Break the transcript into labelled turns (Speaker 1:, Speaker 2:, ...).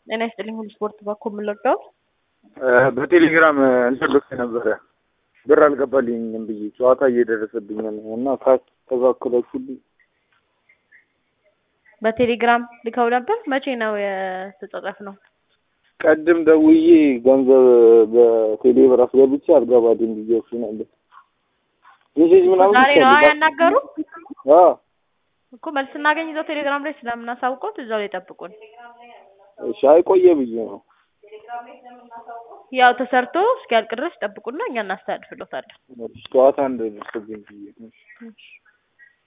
Speaker 1: ጤና ይስጥልኝ ሁሉ ስፖርት ባኮ የምንለቀው
Speaker 2: በቴሌግራም እንትን ልክ ነበረ ብር አልገባልኝም ብዬ ጨዋታ እየደረሰብኝ ነው እና ካስተካከላችሁልኝ
Speaker 1: በቴሌግራም ልከው ነበር። መቼ ነው የተጻጻፍ ነው?
Speaker 2: ቀድም ደውዬ ገንዘብ በቴሌ ብር አስገብቼ አልገባልኝ ብዬሽ ነበር። ሜሴጅ ምናምን
Speaker 1: ዛሬ ነው ያናገሩ
Speaker 2: አዎ
Speaker 1: እኮ መልስ እናገኝ እዛው ቴሌግራም ላይ ስለምናሳውቀው እዛው ላይ ጠብቁን።
Speaker 2: እሺ አይቆየ ብዬ ነው።
Speaker 1: ያው ተሰርቶ እስኪያልቅ ድረስ ጠብቁና እኛ እናስተላልፍሎታለን።
Speaker 2: ጨዋታ እንደደረሰብኝ ብዬ ነው።
Speaker 1: እሺ